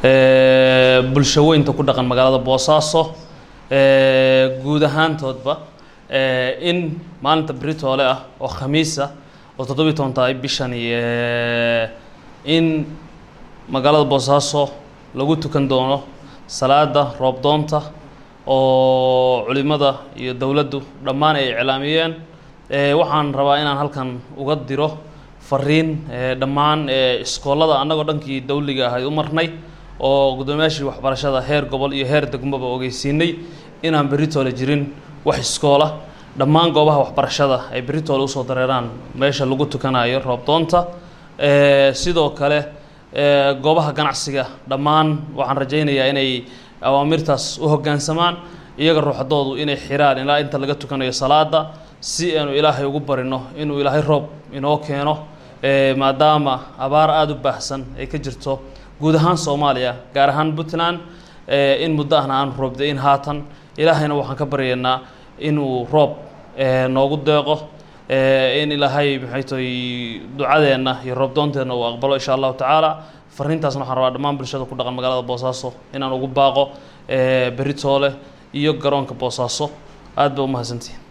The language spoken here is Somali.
bulshaweynta ku dhaqan magaalada boosaaso guud ahaantoodba in maalinta beritoole ah oo khamiisa oo toddobiyi toban tahay bishani in magaalada boosaaso lagu tukan doono salaada roobdoonta oo culimada iyo dowladdu dhammaan ay iclaamiyeen waxaan rabaa inaan halkan uga diro fariin dhammaan iskoolada annagoo dhankii dawliga ahayd u marnay oo guddoomiyaashii waxbarashada heer gobol iyo heer degmoba ogeysiinay inaan beritoole jirin wax iskoola dhammaan goobaha waxbarashada ay beritoole usoo dareeraan meesha lagu tukanayo roobdoonta sidoo kale goobaha ganacsiga dhammaan waxaan rajaynayaa inay awaamirtaas u hoggaansamaan iyaga ruuxadoodu inay xiraan ilaa inta laga tukanayo salaada si aanu ilaahay ugu barino inuu ilaahay roob inoo keeno maadaama abaar aada u baahsan ay ka jirto guud ahaan soomaaliya gaar ahaan puntland in muddo ahna aanu roobda-in haatan ilaahayna waxaan ka baryaynaa inuu roob noogu deeqo in ilaahay maxay tahay ducadeenna iyo roobdoonteenna uu aqbalo insha allahu tacaala fariintaasna waxaan rabaa dhammaan bulshada ku dhaqan magaalada boosaaso inaan ugu baaqo beritoole iyo garoonka boosaaso aad ba umahadsantihin